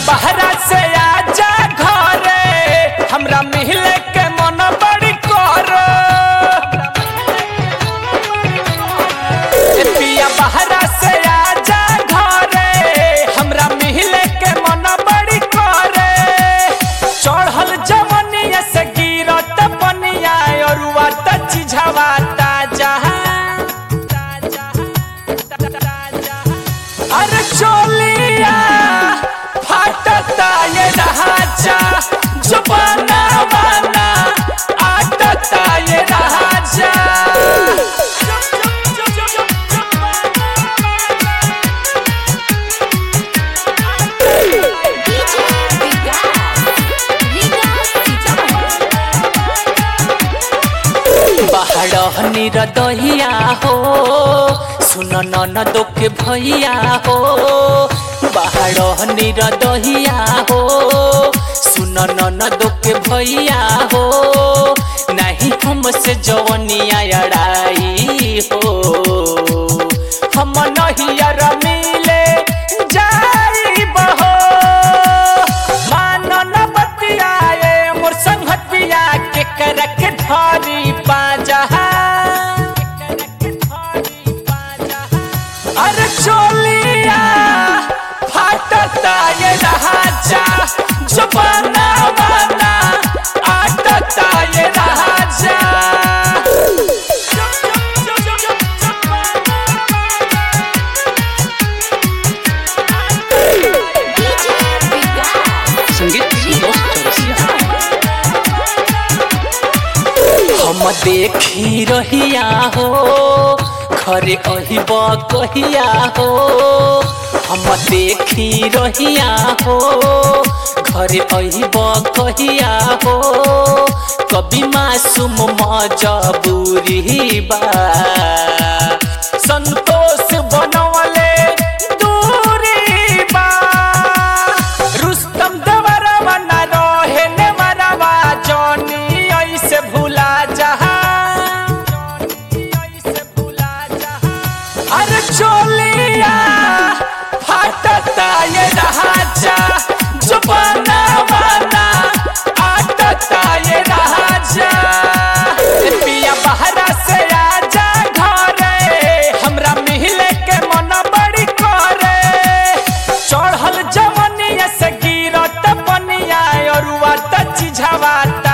बहरा से आजा घरे हमरा मिले के मन बड़ी कर ए पिया बहरा से आजा घरे हमरा मिले के मन बड़ी करे चढ़ल जवनिया से गिरत पनिया अरुआ त चिझवा ताजा अरे चोलिया फाटता ये राजा जुबाना बाना आटता ये राजा DJ Vigas, Vigas Sitaman. बाहर निरदहिया हो सुन ननद के भैया हो बाहर निरदहिया हो सुन ननद के भैया हो नहीं हमसे जवनिया अड़ाई हो हम नहियर मिले जाई बहो मानन बतियाए मोर संगतिया के करक धरी पाजा अरे चोलिया फाटता ये राजा जुबाना बाना आटता ये राजा DJ Vigas, संगीत Vigas हम देखी रहिया हो घरे अहिब कहिया हो हम देखी रहिया हो घरे अहिब कहिया हो कभी मासूम मजबूरी बा संतोष बनवले दूरी बा रुस्तम दवरवा न रहे ने मरवा जौनी ऐसे भूला जहा अरे चोलिया फाटता ये राजा जुबाना बाना आटता ये राजा ए पिया बहरा से आजा घरे हमरा मिले के मन बड़ी करे चढ़ल जवनिया से गिरत पनिया अरुआ त चिझवा